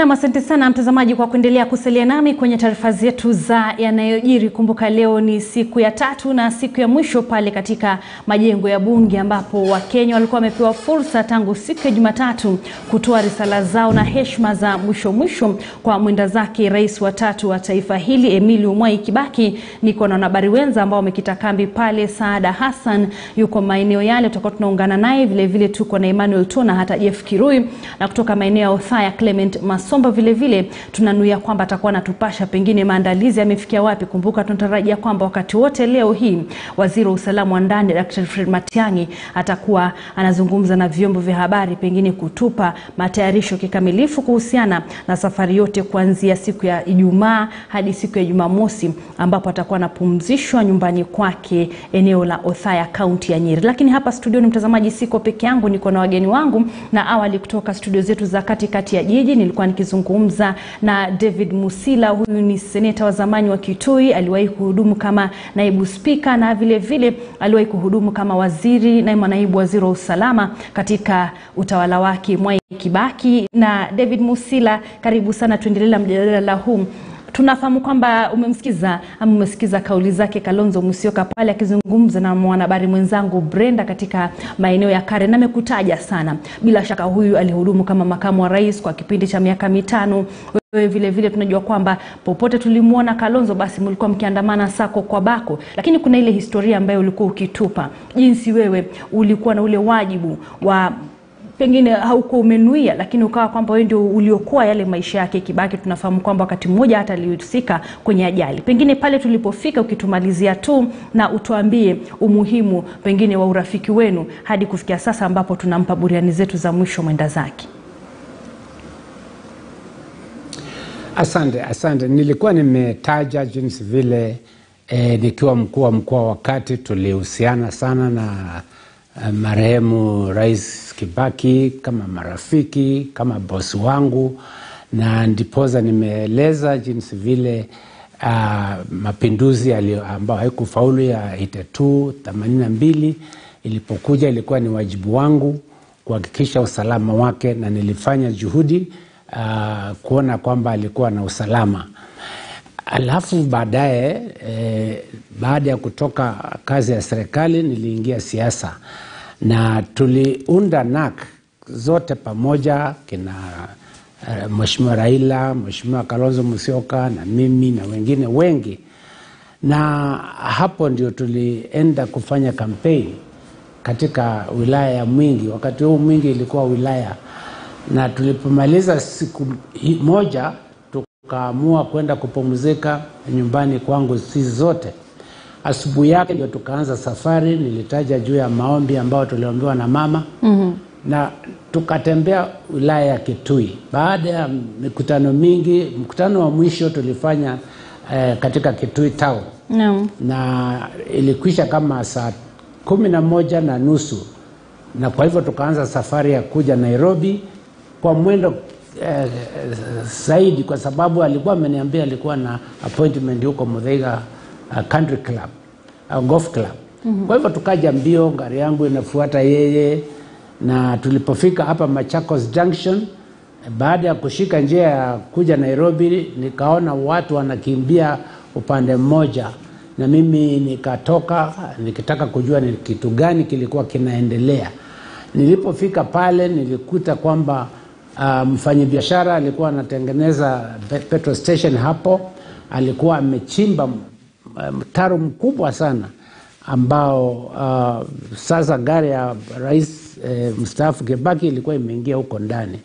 Nam, asante sana mtazamaji kwa kuendelea kusalia nami kwenye taarifa zetu za yanayojiri. Kumbuka leo ni siku ya tatu na siku ya mwisho pale katika majengo ya Bunge, ambapo Wakenya walikuwa wamepewa fursa tangu siku ya Jumatatu kutoa risala zao na heshima za mwisho mwisho kwa mwenda zake rais wa tatu wa taifa hili Emilio Mwai Kibaki. Niko na wanahabari wenza ambao wamekita kambi pale. Saada Hassan yuko maeneo yale, tutakuwa tunaungana naye. Vilevile tuko na Emmanuel Tona, hata Jeff Kirui, na kutoka maeneo ya Othaya Clement Masomba vile vile tunanuia kwamba atakuwa anatupasha pengine maandalizi yamefikia wapi. Kumbuka tunatarajia kwamba wakati wote leo hii waziri wa usalama wa ndani Dr. Fred Matiang'i atakuwa anazungumza na vyombo vya habari, pengine kutupa matayarisho kikamilifu kuhusiana na safari yote kuanzia siku ya Ijumaa hadi siku ya Jumamosi, ambapo atakuwa anapumzishwa nyumbani kwake eneo la Othaya, kaunti ya Nyeri. Lakini hapa studioni, mtazamaji, siko peke yangu, niko na wageni wangu, na awali kutoka studio zetu za katikati ya jiji nilikuwa nikizungumza na David Musila. Huyu ni seneta wa zamani wa Kitui, aliwahi kuhudumu kama naibu spika na vile vile aliwahi kuhudumu kama waziri na naibu waziri wa usalama katika utawala wake Mwai Kibaki. Na David Musila, karibu sana, tuendelee na mjadala huu. Tunafahamu kwamba umemsikiza ama umesikiza kauli zake Kalonzo Musyoka pale akizungumza na mwanahabari mwenzangu Brenda katika maeneo ya Karen, na amekutaja sana. Bila shaka huyu alihudumu kama makamu wa rais kwa kipindi cha miaka mitano. Wewe vile vile tunajua kwamba popote tulimwona Kalonzo basi mlikuwa mkiandamana sako kwa bako, lakini kuna ile historia ambayo ulikuwa ukitupa, jinsi wewe ulikuwa na ule wajibu wa pengine haukuwa umenuia, lakini ukawa kwamba wewe ndio uliokoa yale maisha yake Kibaki. Tunafahamu kwamba wakati mmoja hata alihusika kwenye ajali. Pengine pale tulipofika, ukitumalizia tu na utuambie umuhimu pengine wa urafiki wenu hadi kufikia sasa ambapo tunampa buriani zetu za mwisho mwenda zake. Asante, asante. Nilikuwa nimetaja jinsi vile eh, nikiwa mkuu wa mkoa wakati tulihusiana sana na eh, marehemu Rais Kibaki kama marafiki, kama bosi wangu, na ndipoza nimeeleza jinsi vile uh, mapinduzi ambayo haikufaulu ya 82 82 ilipokuja, ilikuwa ni wajibu wangu kuhakikisha usalama wake, na nilifanya juhudi uh, kuona kwamba alikuwa na usalama. Alafu baadaye eh, baada ya kutoka kazi ya serikali niliingia siasa na tuliunda NAK zote pamoja, kina uh, Mheshimiwa Raila, Mheshimiwa Kalonzo Musyoka na mimi na wengine wengi, na hapo ndio tulienda kufanya kampeni katika wilaya ya Mwingi. Wakati huu Mwingi ilikuwa wilaya, na tulipomaliza siku moja tukaamua kwenda kupumzika nyumbani kwangu sisi zote. Asubuhi yake ndio tukaanza safari. Nilitaja juu ya maombi ambayo tuliombewa na mama mm-hmm. na tukatembea wilaya ya Kitui. Baada ya mikutano mingi, mkutano wa mwisho tulifanya eh, katika Kitui town no. na ilikwisha kama saa kumi na moja na nusu, na kwa hivyo tukaanza safari ya kuja Nairobi kwa mwendo eh, zaidi, kwa sababu alikuwa ameniambia alikuwa na appointment huko Muthaiga uh, country club uh, golf club mm-hmm. Kwa hivyo tukaja mbio, gari yangu inafuata yeye, na tulipofika hapa Machakos Junction, baada ya kushika njia ya kuja Nairobi, nikaona watu wanakimbia upande mmoja, na mimi nikatoka nikitaka kujua ni kitu gani kilikuwa kinaendelea. Nilipofika pale nilikuta kwamba uh, mfanyabiashara alikuwa anatengeneza petrol station hapo, alikuwa amechimba mtaro mkubwa sana ambao uh, sasa gari ya rais eh, mstaafu Kibaki ilikuwa imeingia huko ndani.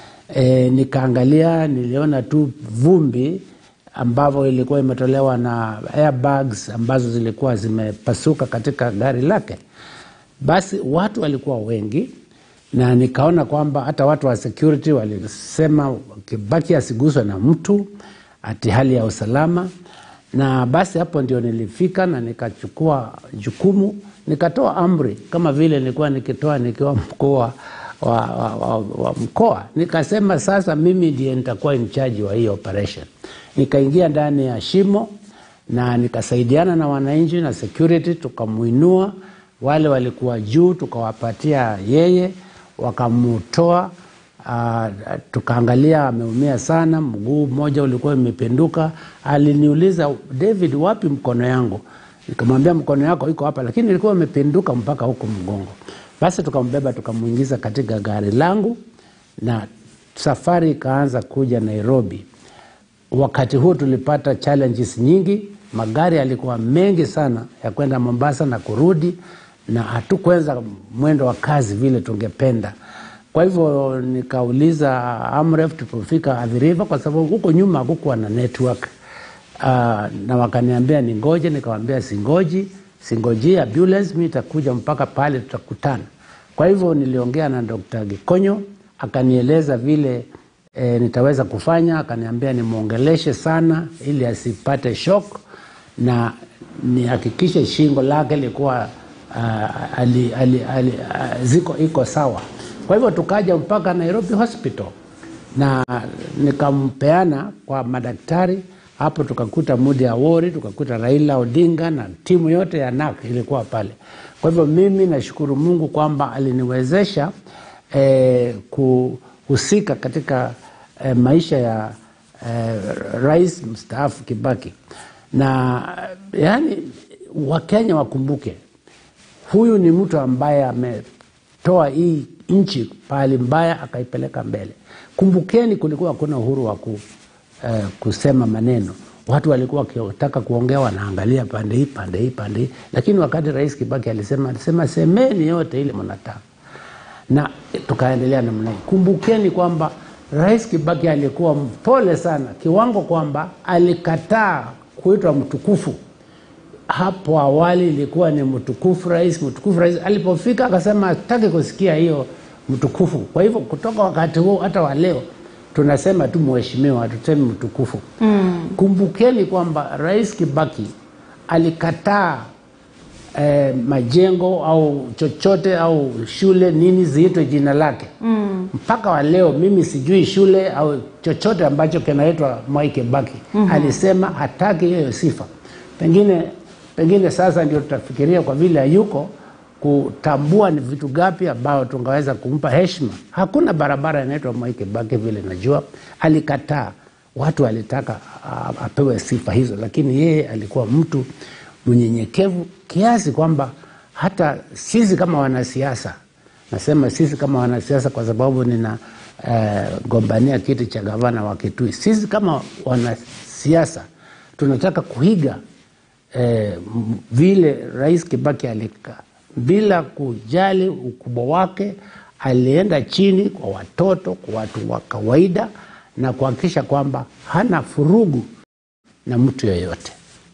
E, nikaangalia niliona tu vumbi ambavyo ilikuwa imetolewa na airbags ambazo zilikuwa zimepasuka katika gari lake. Basi watu walikuwa wengi na nikaona kwamba hata watu wa security walisema Kibaki asiguswe na mtu, ati hali ya usalama na basi hapo ndio nilifika na nikachukua jukumu, nikatoa amri kama vile nilikuwa nikitoa nikiwa mkuu wa, wa, wa, wa mkoa. Nikasema sasa mimi ndiye nitakuwa in charge wa hii operation. Nikaingia ndani ya shimo na nikasaidiana na wananchi na security, tukamuinua. Wale walikuwa juu tukawapatia yeye, wakamutoa Uh, tukaangalia ameumia sana, mguu mmoja ulikuwa imependuka. Aliniuliza, David, wapi mkono yangu? Nikamwambia mkono yako iko hapa, lakini ilikuwa imependuka mpaka huko mgongo. Basi tukambeba tukamwingiza katika gari langu na safari ikaanza kuja Nairobi. Wakati huu tulipata challenges nyingi, magari yalikuwa mengi sana ya kwenda Mombasa na kurudi, na hatukuweza mwendo wa kazi vile tungependa. Kwa hivyo nikauliza Amref tulipofika Athi River, kwa sababu huko nyuma hakukuwa na network uh, na wakaniambia ningoje, nikawambia singoji, singoji ambulance, mi itakuja mpaka pale tutakutana. Kwa hivyo niliongea na Dr. Gikonyo akanieleza vile e, nitaweza kufanya, akaniambia nimwongeleshe sana ili asipate shock na nihakikishe shingo lake likuwa uh, ali, ali, ali, uh, ziko iko sawa. Kwa hivyo tukaja mpaka Nairobi Hospital na nikampeana kwa madaktari hapo, tukakuta Mudi Awori, tukakuta Raila Odinga na timu yote ya NAK ilikuwa pale. Kwa hivyo mimi nashukuru Mungu kwamba aliniwezesha eh, kuhusika katika eh, maisha ya eh, rais mstaafu Kibaki, na yani Wakenya wakumbuke huyu ni mtu ambaye ametoa hii nchi pahali mbaya akaipeleka mbele. Kumbukeni, kulikuwa hakuna uhuru wa ku, eh, kusema maneno. Watu walikuwa wakitaka kuongea wanaangalia pande hii pande hii pande hii, lakini wakati rais Kibaki alisema, alisema semeni yote ile mnataka, na tukaendelea namna hii. Kumbukeni kwamba rais Kibaki alikuwa mpole sana kiwango kwamba alikataa kuitwa mtukufu hapo awali ilikuwa ni mtukufu rais, mtukufu rais. Alipofika akasema hataki kusikia hiyo mtukufu. Kwa hivyo kutoka wakati huo hata wa leo tunasema tu mheshimiwa, hatusemi mtukufu. Mm. Kumbukeni kwamba rais Kibaki alikataa eh, majengo au chochote au shule nini ziitwe jina lake mm. mpaka wa leo mimi sijui shule au chochote ambacho kinaitwa Mwai Kibaki. mm-hmm. Alisema hataki hiyo sifa, pengine pengine sasa ndio tutafikiria kwa vile hayuko kutambua ni vitu gapi ambao tungaweza kumpa heshima. Hakuna barabara inaitwa Mwai Kibaki vile najua, alikataa. Watu walitaka uh, apewe sifa hizo, lakini yeye alikuwa mtu mnyenyekevu kiasi kwamba hata sisi kama wanasiasa, nasema sisi kama wanasiasa kwa sababu nina uh, gombania kiti cha gavana wa Kitui, sisi kama wanasiasa tunataka kuiga eh, vile Rais Kibaki alika bila kujali ukubwa wake, alienda chini kwa watoto, kwa watu wa kawaida na kuhakikisha kwamba hana furugu na mtu yoyote.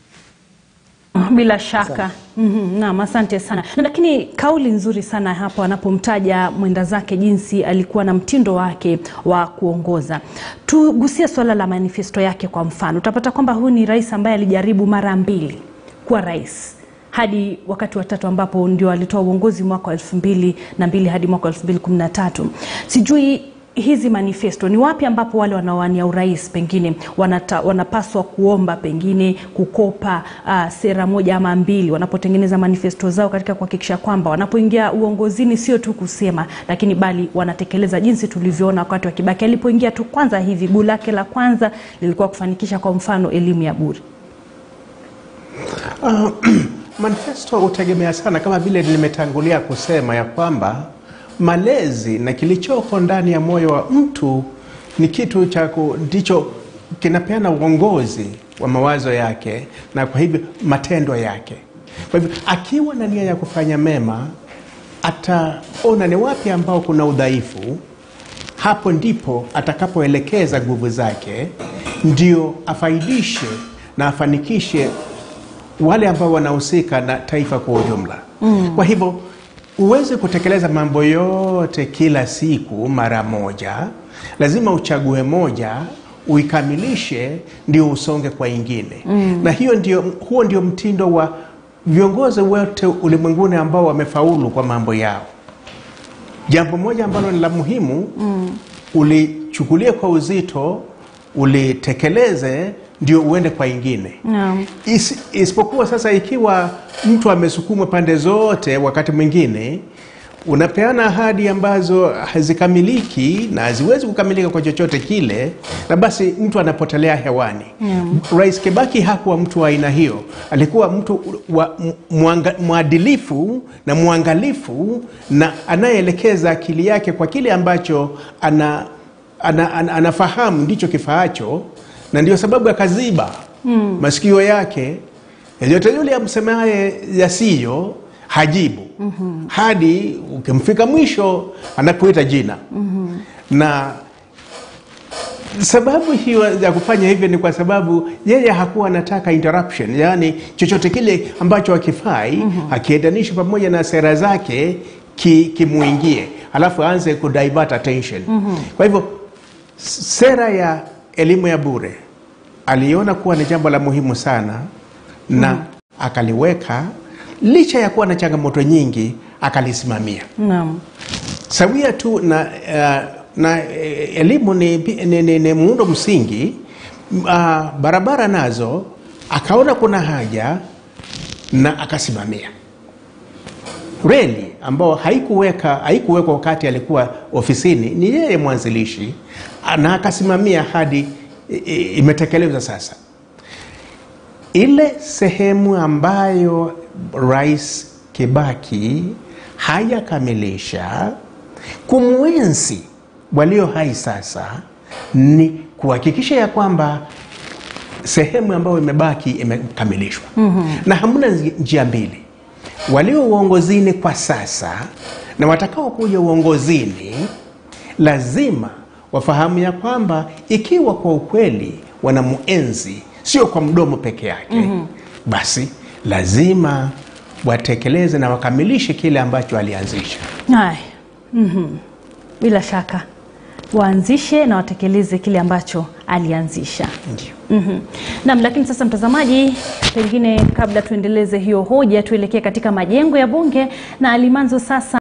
Bila shaka mm-hmm. Naam, asante sana. Lakini kauli nzuri sana hapo anapomtaja mwenda zake jinsi alikuwa na mtindo wake wa kuongoza. Tugusie swala la manifesto yake. Kwa mfano, utapata kwamba huyu ni rais ambaye alijaribu mara mbili kuwa rais hadi wakati wa tatu ambapo ndio alitoa uongozi mwaka wa elfu mbili na mbili hadi mwaka wa elfu mbili kumi na tatu. Sijui hizi manifesto ni wapi ambapo wale wanaowania urais pengine wanata, wanapaswa kuomba pengine kukopa uh, sera moja ama mbili wanapotengeneza manifesto zao katika kuhakikisha kwamba wanapoingia uongozini sio tu kusema, lakini bali wanatekeleza, jinsi tulivyoona wakati wa Kibaki alipoingia tu kwanza hivi guu lake la kwanza lilikuwa kufanikisha kwa mfano elimu ya bure. Uh, manifesto hutegemea sana, kama vile nimetangulia kusema ya kwamba malezi na kilichoko ndani ya moyo wa mtu ni kitu cha ndicho kinapeana uongozi wa mawazo yake na kwa hivyo matendo yake. Kwa hivyo akiwa na nia ya kufanya mema, ataona ni wapi ambao kuna udhaifu, hapo ndipo atakapoelekeza nguvu zake, ndio afaidishe na afanikishe wale ambao wanahusika na taifa kwa ujumla. Mm. Kwa hivyo uweze kutekeleza mambo yote kila siku mara moja, lazima uchague moja uikamilishe, ndio usonge kwa ingine. Mm. Na hiyo ndio, huo ndio mtindo wa viongozi wote ulimwenguni ambao wamefaulu kwa mambo yao. Jambo moja ambalo ni la muhimu mm. ulichukulia kwa uzito, ulitekeleze ndio uende kwa ingine no. Is, isipokuwa sasa, ikiwa mtu amesukumwa pande zote, wakati mwingine unapeana ahadi ambazo hazikamiliki na haziwezi kukamilika kwa chochote kile, na basi mtu anapotelea hewani. Rais Kibaki hakuwa mtu wa aina hiyo, alikuwa mtu wa mwanga, mwadilifu na mwangalifu na anayeelekeza akili yake kwa kile ambacho ana, ana, ana, anafahamu ndicho kifaacho, na ndio sababu akaziba masikio yake yeyote yule amsemaye yasiyo hajibu hadi ukimfika mwisho anakuita jina na sababu hiyo ya kufanya hivyo ni kwa sababu yeye hakuwa anataka interruption, yaani chochote kile ambacho hakifai akiendanisha pamoja na sera zake ki- kimuingie, alafu aanze ku divert attention. Kwa hivyo s- sera ya elimu ya bure aliona kuwa ni jambo la muhimu sana na akaliweka, licha ya kuwa na changamoto nyingi, akalisimamia Naam. sawia tu na, uh, na eh, elimu ni, ni, ni, ni muundo msingi uh, barabara nazo akaona kuna haja na akasimamia reli ambao haikuweka haikuwekwa wakati alikuwa ofisini, ni yeye mwanzilishi na akasimamia hadi i- i- imetekelezwa sasa. Ile sehemu ambayo Rais Kibaki hajakamilisha kumwenzi walio hai sasa ni kuhakikisha ya kwamba sehemu ambayo imebaki imekamilishwa na hamna nji- njia mbili walio uongozini kwa sasa na watakao kuja uongozini lazima wafahamu ya kwamba ikiwa kwa ukweli wanamuenzi sio kwa mdomo peke yake basi lazima watekeleze na wakamilishe kile ambacho alianzisha Haya. Mhm. Bila shaka waanzishe na watekeleze kile ambacho alianzisha. ndio Mhm. Naam, lakini sasa mtazamaji, pengine kabla tuendeleze hiyo hoja, tuelekee katika majengo ya bunge na Alimanzo sasa